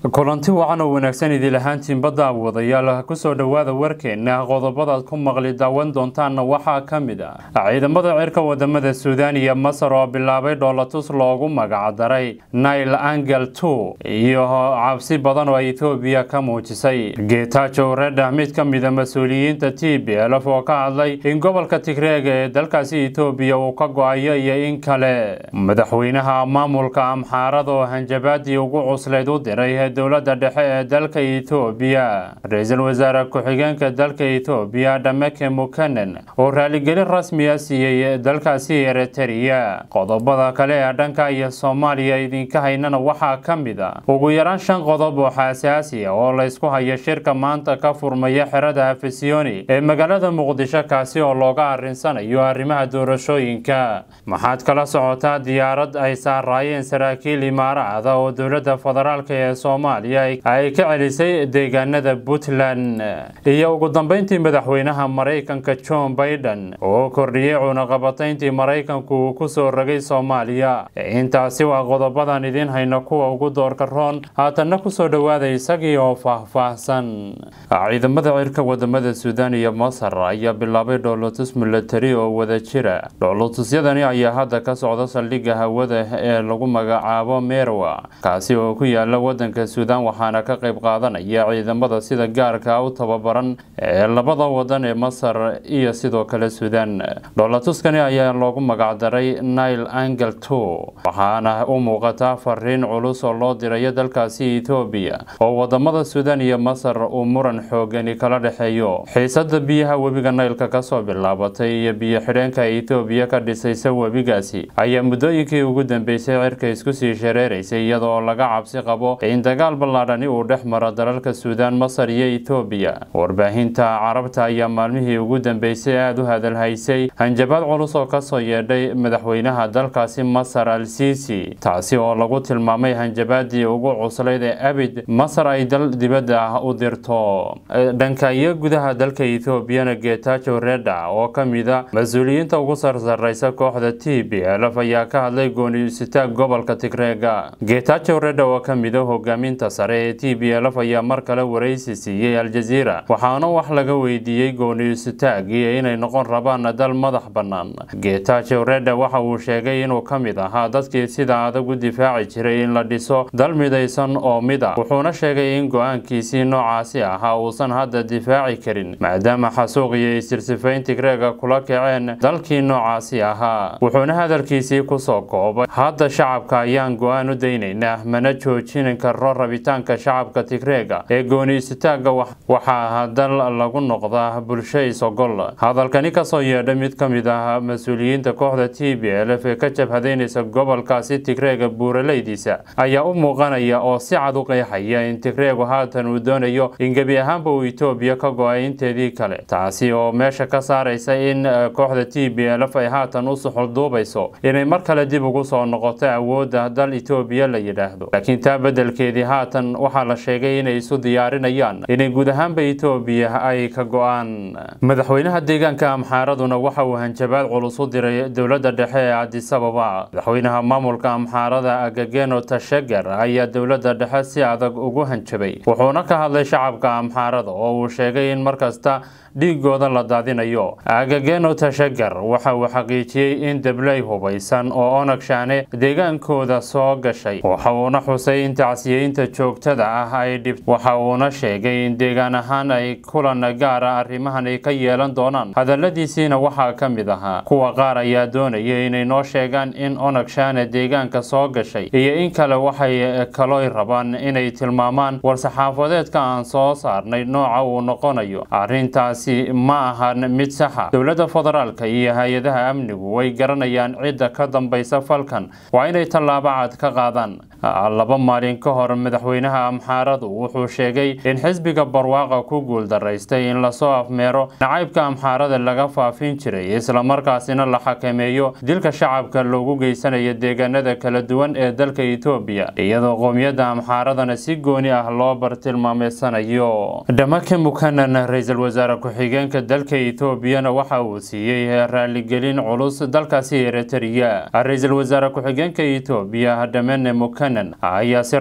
kulanti wacan oo wanaagsan idil ahaantiin badda wadayaal kusoo dhowaada warkeena qodobadaad ku maqli daawan doontaanna waxaa ka mid ah ciidamada cirka wadamada suudaan iyo masar oo bilaabay dhoolatus loogu magacdaray nail angel two iyo cabsi badan oo ethoobiya ka muujisay geetaajo redha mid ka mida mas-uuliyiinta t b lf oo ka hadlay in gobolka tigreega ee dalkaasi ethoobiya uu ka go-ayo iyo in kale madaxweynaha maamulka amxaarada oo hanjabaadii ugu cuslayd u diray dowladda dhexe ee dalka ethoobiya ra-iisul wasaare ku-xigeenka dalka ethoobiya dhameke mukanen oo raaligelin rasmiya siiyey dalkaasi eritrea qodobada kale ee dhanka iyo soomaaliya idinka haynana waxaa ka mid a ugu yaraan shan qodob oo xasaasi ah oo laysku hayo shirka maanta ka furmaya xerada afisiyoni ee magaalada muqdisho kaasi oo looga arinsanayo arrimaha doorashooyinka maxaad kala socotaa diyaarad ay saaraayeen saraakiil imaaracda oo dowladda federaalk ee soomaaliya ay ka celisay deegaanada puntland iyo ugu dambeyntii madaxweynaha maraykanka john baiden oo kordhiyey cunaqabatayntii maraykanku uu kusoo ragay soomaaliya intaasi waa qodobadan idiin hayno kuwa ugu doorka roon haatanna kusoo dhowaada isagii oo faahfaahsan ciidamada cirka wadamada suudaan iyo masar ayaa bilaabay dhoolotus milatari oo wada jira dhoolotusyadani ayaa hadda ka socda saldhigga hawada ee lagu magacaabo merwa kaasi oo ku yaala wadanka suudaan waxaana ka qayb qaadanaya ciidamada sida gaarka u tababaran ee labada wadan ee masar iyo sidoo kale suudaan dhoolatuskani ayaa loogu magacdaray nile angel two waxaana u muuqataa fariin culus oo loo dirayo dalkaasi ethoobiya oo wadamada suudaan iyo masar uu muran xoogani kala dhexeeyo xiisada biyaha webiga naylka kasoo bilaabatay iyo biyo xidheenka ethoobiya ka dhisaysa webigaasi ayaa muddooyinkii ugu dambeysay cirka isku sii shareeraysay iyadoo laga cabsi qabo in dagaal ballaadhani uu dhex maro dalalka suudaan masar iyo ethoobiya warbaahinta carabta ayaa maalmihii ugu dambeysay aada u hadalhaysay hanjabaad culus oo kasoo yeedhay madaxweynaha dalkaasi masar al sisi taasi oo lagu tilmaamay hanjabaadii ugu cuslayd ee abid masar ay dal dibadda ah u dirto dhanka iyo gudaha dalka ethoobiana geetaajo redha oo ka mida mas-uuliyiinta ugu sarsareysa kooxda t b lf ayaa ka hadlay gooniisitaag gobolka tigreega geetaajo redha oo ka mida hogaaminta sare ee t b lf ayaa mar kale waraysi siiyey aljaziira waxaana wax laga weydiiyey gooniisitaagii inay noqon rabaan dal madax bannaan geetaajo redha waxa uu sheegay inuu ka mid ahaa dadkii sida adag u difaaci jiray in la dhiso dal midaysan oo mid a wuxuuna sheegay in go-aankiisii noocaasi ahaa uusan hadda difaaci karin maadaama xasuuq iyo isirsifayn tigreega kula kaceen dalkii noocaasi ahaa wuxuuna hadalkiisii kusoo koobay hadda shacabka ayaan go-aan u daynaynaa mana joojin karo rabitaanka shacabka tigreega ee gooniisitaaga waxaa dal lagu noqdaa bulsho isogol hadalkani kasoo yeedha mid ka mid ah mas-uuliyiinta kooxda t b lf ee ka jabhadaynaysa gobolkaasi tigreega buuraleydiisa ayaa u muuqanaya oo si cad u qeexaya in tigreegu haatan uu doonayo in gebi ahaanba uu etoobiya ka go-ay inteedii kale taasi oo meesha ka saaraysa in kooxda t b lf ay haatan u suxulduubayso inay mar kale dib ugu soo noqoto awoodda dal etoobiya la yidhaahdo laakiin taa beddelkeedii haatan waxaa la sheegay inay isu diyaarinayaan inay guud ahaanba etoobiya ay ka go-aan madaxweynaha deegaanka amxaaraduna waxa uu hanjabaad culus u diray dowladda dhexe ee cadisababa madaxweynaha maamulka amxaarada agageno tashagar ayaa dowladda dhexe si adag ugu hanjabay wuxuuna ka hadlay shacabka amxaarada oo uu sheegay in markasta dhiigooda la daadinayo agageno tashagar waxa uu xaqiijiyey in dabley hubaysan oo onag shaane deegaankooda soo gashay waxa uuna xusay in tacsiyeynta joogtada ah ay dhib waxa uuna sheegay in deegaan ahaan ay kulan gaara arrimahan ay ka yeelan doonaan hadaladiisiina waxaa ka mid ahaa kuwa qaar ayaa doonaya inay noo sheegaan in onag shaane deegaanka soo gashay iyo in kale waxay kalooy rabaan inay tilmaamaan war-saxaafadeedka aan soo saarnay nooca uu noqonayo arrintaas ma ahan mid saxa dowladda federaalka iyo hay-adaha amnigu way garanayaan cidda ka dambaysa falkan waa inay tallaabo cad ka qaadaan laba maalin ka hor madaxweynaha amxaaradu wuxuu sheegay in xisbiga barwaaqa ku guuldaraystay in lasoo afmeero nacaybka amxaarada laga faafin jiray islamarkaasina la xakameeyo dilka shacabka loogu geysanayo deegaanada kala duwan ee dalka etoobiya iyadoo qoomiyadda amxaaradana si gooni ah loo bartilmaameysanayo dhamake mukanan ra-iisul wasaare ku-xigeenka dalka etoobiyana waxa uu siiyey raaligelin culus dalkaasi eritrea ra-iisul wasaare ku-xigeenka etoobiya dhamene mukanan ayaa si rasmiya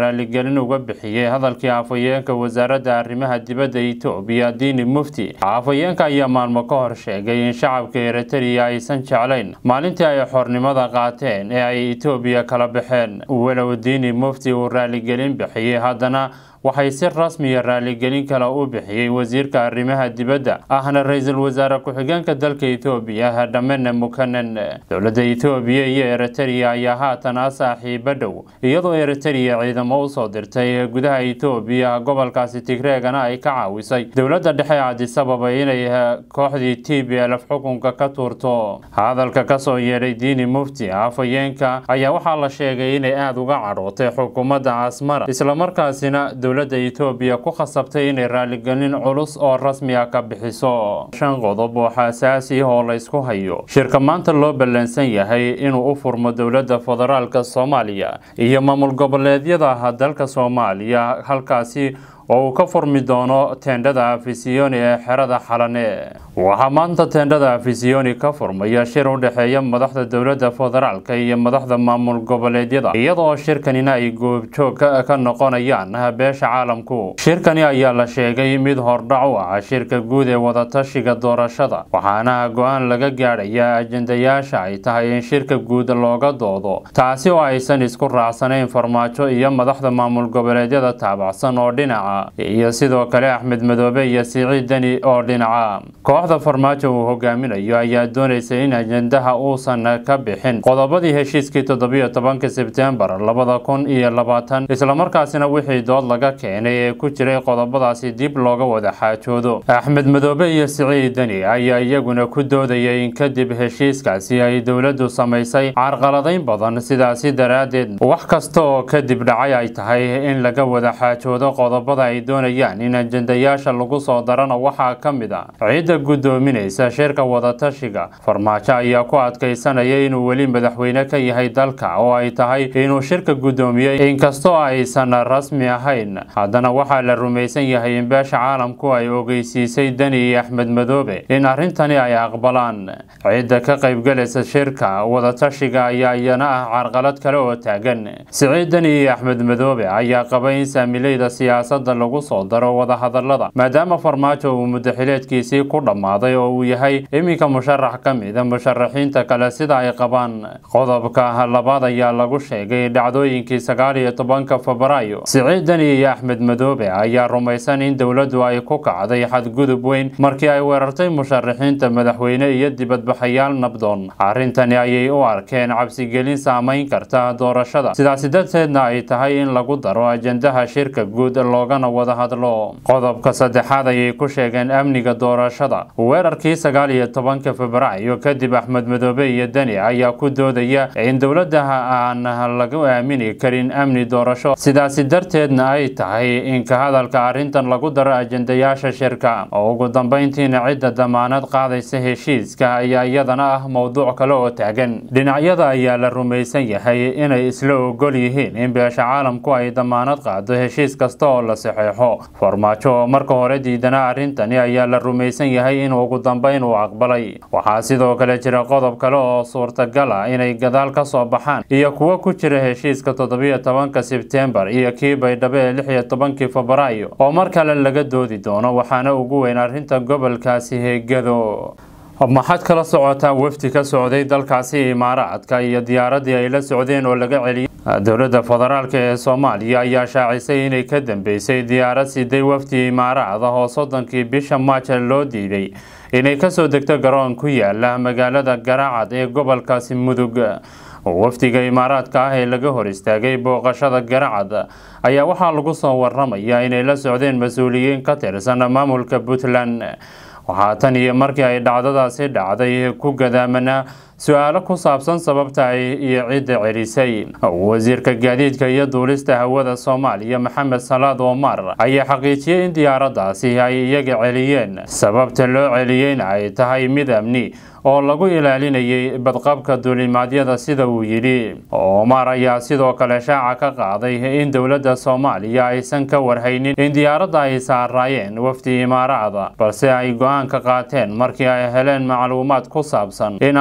raaligelin uga bixiyey hadalkii afhayeenka wasaaradda arrimaha dibadda etoobiya diini mufti afhayeenka ayaa maalmo ka hor sheegay in shacabka eritrea aysan jeclayn maalintii ay xornimada qaateen ee ay etoobiya kala baxeen walow diini mufti uu raaligelin bixiyey haddana waxay si rasmiya raaligelin kale u bixiyey wasiirka arrimaha dibadda ahna ra-iisul wasaare ku-xigeenka dalka etoobiya dhamene mukanen dowladda etoobiya iyo eritrea ayaa haatan ah saaxiibo dhow iyadoo eritrea ciidamo usoo dirtay gudaha etoobiya gobolkaasi tigreegana ay ka caawisay dowladda dhexe cadisababa inay kooxdii t b lf xukunka ka tuurto hadalka kasoo yeedhay diini mufti afhayeenka ayaa waxaa la sheegay inay aada uga cadhootay xukuumadda asmara islamarkaasina dowladda etoobiya ku khasabtay inay raaligelin culus oo rasmi ah ka bixiso shan qodob oo xasaasi ah oo la ysku hayo shirka maanta loo ballansan yahay inuu u furmo dowladda federaalka soomaaliya iyo maamul goboleedyada dalka soomaaliya halkaasi oo uu ka furmi doono teendhada afisiyoni ee xerada xalane waxaa maanta teendhada afisiyoni ka furmaya shir u dhexeeya madaxda dowladda federaalka iyo madaxda maamul goboleedyada iyadoo shirkanina ay goobjoog ka noqonayaan beesha caalamku shirkani ayaa la sheegay mid hordhac u ah shirka guud ee wadatashiga doorashada waxaana go-aan laga gaadhaya ajendayaasha ay tahay in shirka guud looga doodo taasi oo aysan isku raacsanayn farmaajo iyo madaxda maamul goboleedyada taabacsan oo dhinaca iyo sidoo kale axmed madoobe iyo siciid deni oo dhinaca kooxda farmaajo uu hogaaminayo ayaa doonaysa in ajendaha uusan ka bixin qodobadii heshiiskii toddobiyo tobanka sebtembar labada kun iyo labaatan islamarkaasina wixii dood laga keenay ee ku jiray qodobadaasi dib looga wada xaajoodo axmed madoobe iyo siciid deni ayaa iyaguna ku doodayay in kadib heshiiskaasi ay dowladdu samaysay carqaladayn badan sidaasi daraaddeed wax kasta oo kadib dhacay ay tahay in laga wada xaajoodo qodobada ay doonayaan in ajendayaasha lagu soo darana waxaa ka mid a ciidda guddoominaysa shirka wadatashiga farmaajo ayaa ku adkaysanaya inuu weli madaxweyne ka yahay dalka oo ay tahay inuu shirka guddoomiyey inkastoo aysan rasmi ahayn haddana waxaa la rumaysan yahay in beesha caalamku ay ogeysiisay deni iyo axmed madoobe in arrintani ay aqbalaan ciidda ka qaybgalaysa shirka wadatashiga ayaa iyana ah carqalad kale oo taagan siciid deni iyo axmed madoobe ayaa qaba in saamileyda siyaasadda lagu soo daro wadahadalada maadaama farmaajo uu muddaxileedkiisii ku dhammaaday oo uu yahay iminka musharax ka mida musharaxiinta kale sida ay qabaan qodobka labaad ayaa lagu sheegay dhacdooyinkii sagaal iyo tobanka febraayo siciid deni iyo axmed madoobe ayaa rumaysan in dowladdu ay ku kacday xadgudub weyn markii ay weerartay musharaxiinta madaxweyne iyo dibadbaxayaal nabdoon arrintani ayay u arkeen cabsigelin saameyn karta doorashada sidaasi darteedna ay tahay in lagu daro ajendaha shirka guud loogana wada hadlo qodobka saddexaad ayay ku sheegeen amniga doorashada weerarkii sagaal iyo tobanka febraayo kadib axmed madoobe iyo deni ayaa ku doodaya in dowladda aan lagu aamini karin amni doorasho sidaasi darteedna ay tahay in ka hadalka arrintan lagu daro ajendayaasha shirka oo ugu dambeyntiina cidda damaanad qaadaysa heshiiska ayaa iyadana ah mowduuc kale oo taagan dhinacyada ayaa la rumaysan yahay inay isla ogol yihiin in beesha caalamku ay damaanad qaado heshiis kasta oo la saxeexo farmaajo oo marka hore diidana arrintani ayaa la rumaysan yahay in ugu dambeyn uu aqbalay waxaa sidoo kale jira qodob kale oo suurtagal ah inay gadaal ka soo baxaan iyo kuwo ku jira heshiiska toddobiyo tobanka sebtembar iyo kii baydhabo ee lix iyo tobankii febraayo oo mar kale laga doodi doono waxaana ugu weyn arrinta gobolkaasi heegado maxaad kala socotaa wafdi ka socday dalkaasi imaaraadka iyo diyaaradii ay la socdeen oo laga celiyay dowladda federaalk ee soomaaliya ayaa shaacisay inay ka dambeysay diyaarad siday wafdi imaaraad ah oo soddonkii bisha maaja loo diiday inay kasoo degto garoon ku yaala magaalada garaacad ee gobolkaasi mudug wafdiga imaaraadka ah ee laga hor istaagay booqashada garacad ayaa waxaa lagu soo waramayaa inay la socdeen mas-uuliyiin ka tirsan maamulka puntland waxaa tan iyo markii ay dhacdadaasi dhacday ku gadaamanaa su-aalo ku saabsan sababta ay iyo cidda celisay wasiirka gaadiidka iyo duulista hawada soomaaliya maxamed salaad omar ayaa xaqiijiyey in diyaaraddaasi ay iyaga celiyeen sababta loo celiyeyna ay tahay mid amni oo lagu ilaalinayay badqabka duulimaadyada sida uu yidhi omar ayaa sidoo kale shaaca ka qaaday in dowladda soomaaliya aysan ka warhaynin in diyaaradda ay saaraayeen wafdi imaaraada balse ay go-aan ka qaateen markii ay heleen macluumaad ku saabsan in aan la isku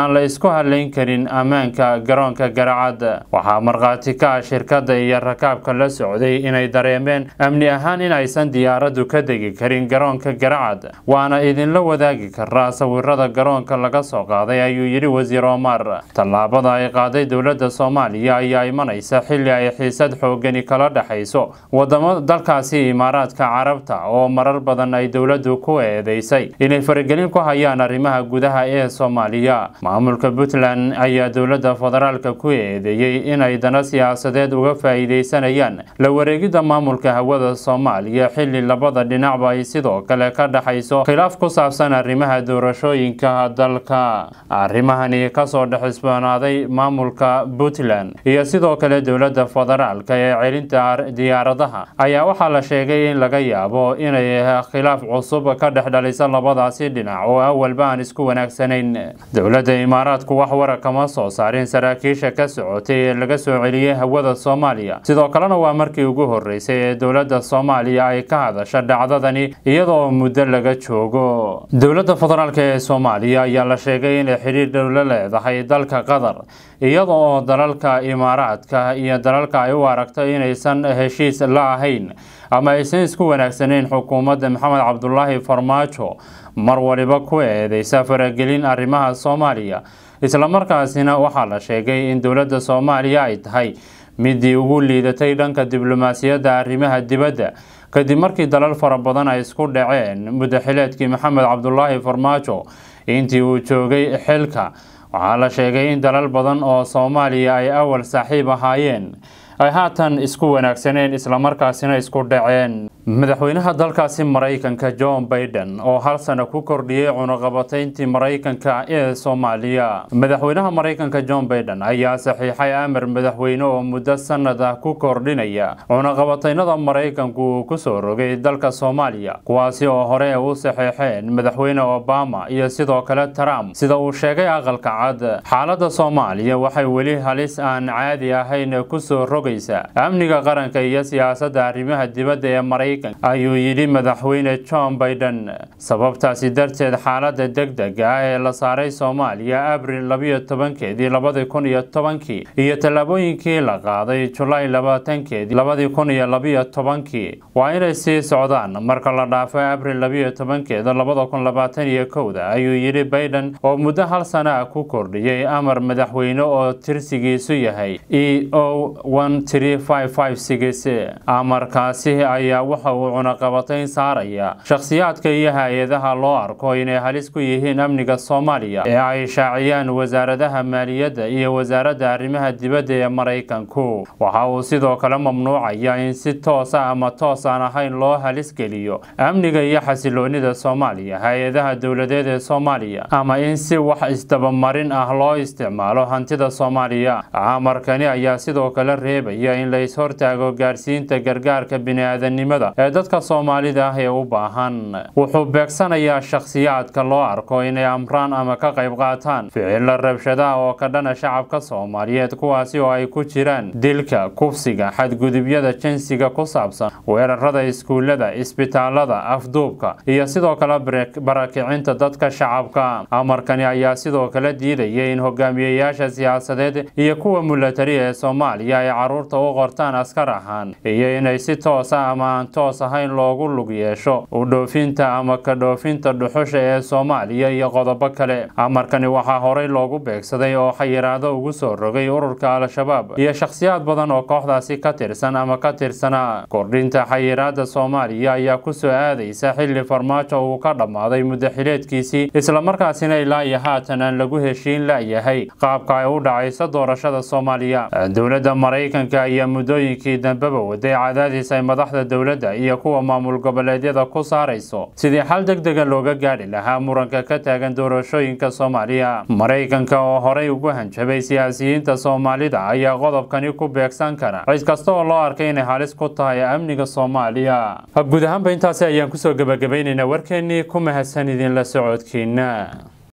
hadlayn karin ammaanka garoonka garacad waxaa markhaati ka ah shirkadda iyo rakaabka la socday inay dareemeen amni ahaan in aysan diyaaraddu ka degi karin garoonka garacad waana idinla wadaagi karaa sawirada garoonka laga soo qaaday ayuu yidhi wasiir omar tallaabada ay qaaday dowladda soomaaliya ayaa imanaysa xilli ay xiisad xoogani kala dhexayso wadamo dalkaasi imaaraadka carabta oo marar badan ay dowladdu ku eedeysay inay faragelin ku hayaan arrimaha gudaha ee soomaaliya maamulka puntland ayaa dowladda federaalka ku eedeeyey inay dana siyaasadeed uga faa'iideysanayaan la wareegidda maamulka hawada soomaaliya xilli labada dhinacba ay sidoo kale ka dhexayso khilaaf ku saabsan arrimaha doorashooyinka dalka arrimahani kasoo dhexisboonaaday maamulka puntland iyo sidoo kale dowladda federaalka ee celinta diyaaradaha ayaa waxaa la sheegay in laga yaabo inay khilaaf cusub ka dhex dhalisa labadaasi dhinac oo awalba aan isku wanaagsanayn dowladda imaaraadku wax wara kama soo saarin saraakiisha ka socotay ee laga soo celiyey hawada soomaaliya sidoo kalena waa markii ugu horeysay ee dowladda soomaaliya ay ka hadasha dhacdadani iyadoo muddo laga joogo dowladda federaalk ee soomaaliya ayaa la sheegay inay xidhiir dhow la leedahay dalka qatar iyada oo dalalka imaaraadka iyo dalalka ay u aragto inaysan heshiis la ahayn ama aysan isku wanaagsanayn xukuumadda maxamed cabdulaahi farmaajo mar waliba ku eedeysa faragelin arrimaha soomaaliya islamarkaasina waxaa la sheegay in dowladda soomaaliya ay tahay midii ugu liidatay dhanka diblomaasiyadda arrimaha dibadda kadib markii dalal fara badan ay isku dhaceen muddaxileedkii maxamed cabdulaahi farmaajo intii uu joogay xilka waxaa la sheegay in dalal badan oo soomaaliya ay awal saaxiib ahaayeen ay haatan isku wanaagsaneen islamarkaasina isku dhaceen madaxweynaha dalkaasi maraykanka john baiden oo hal sano ku kordhiyey cunaqabatayntii maraykanka ee soomaaliya madaxweynaha maraykanka john baiden ayaa saxiixay amar madaxweyne oo muddo sanad ah ku kordhinaya cunaqabataynada maraykanku uu kusoo rogay dalka soomaaliya kuwaasi oo hore u saxeexeen madaxweyne obama iyo sidoo kale trump sida uu sheegay aqalka cad xaaladda soomaaliya waxay weli halis aan caadi ahayn kusoo rogaysa amniga qaranka iyo siyaasadda arrimaha dibadda ee maraykanka ayuu yidhi madaxweyne john baiden sababtaasi darteed xaaladda degdega ah ee la saaray soomaaliya abril labiyo tobankeedii labadi kun iyo tobankii iyo tallaabooyinkii la qaaday julaay labaatankeedii labadi kun iyo labiyo tobankii waa inay sii socdaan marka la dhaafo abril labiyo tobankeeda labada kun labaatan iyo kowda ayuu yidhi baiden oo muddo hal sana ah ku kordhiyey amar madaxweyne oo tirsigiisu yahay e o amarkaasi ayaa waxa uu cunaqabatayn saaraya shakhsiyaadka iyo hay-adaha loo arko inay halis ku yihiin amniga soomaaliya ee ay shaaciyaan wasaaradaha maaliyadda iyo wasaaradda arrimaha dibadda ee maraykanku waxa uu sidoo kale mamnuucaya in si toosa ama toos aan ahayn loo halis geliyo amniga iyo xasiloonida soomaaliya hay-adaha dowladeed ee soomaaliya ama in si wax isdabamarin ah loo isticmaalo hantida soomaaliya amarkani ayaa sidoo kale reebaya in la is-hortaago gaarsiinta gargaarka bini-aadanimada ee dadka soomaalida ah ee u baahan wuxuu beegsanayaa shakhsiyaadka loo arko inay amraan ama ka qayb qaataan ficilo rabshadaha oo ka dhana shacabka soomaaliyeed kuwaasi oo ay ku jiraan dilka kufsiga xadgudubyada jinsiga ku saabsan weerarada iskuullada isbitaalada afduubka iyo sidoo kale barakicinta dadka shacabka amarkani ayaa sidoo kale diidaya in hogaamiyeyaasha siyaasadeed iyo kuwa mulatari ee soomaaliya ay caruurta u qortaan askar ahaan iyo inay si toosa ama aan toos ahayn loogu lug yeesho u dhoofinta ama ka dhoofinta dhuxusha ee soomaaliya iyo qodobo kale amarkani waxaa horey loogu beegsaday oo xayiraado ugu soo rogay ururka al-shabaab iyo shakhsiyaad badan oo kooxdaasi ka tirsan ama ka tirsanaa kordhinta xayiraada soomaaliya ayaa kusoo aadaysa xilli farmaajo uu ka dhammaaday muddaxileedkiisii islamarkaasina ilaa iyo haatan aan lagu heshiin layahay qaabka ay u dhacayso doorashada soomaaliya dowladda maraykanka ayaa muddooyinkii dambeba waday cadaadis ay madaxda dowladda iyo kuwa maamul goboleedyada ku saarayso sidii xal deg dega looga gaadhi lahaa muranka ka taagan doorashooyinka soomaaliya maraykanka oo horey ugu hanjabay siyaasiyiinta soomaalida ayaa qodobkani ku beegsan kara cid kasta oo loo arkay inay halis ku tahay amniga soomaaliya guud ahaanba intaasi ayaan kusoo gebagabaynaynaa warkeennii ku mahadsan idinla socodkiina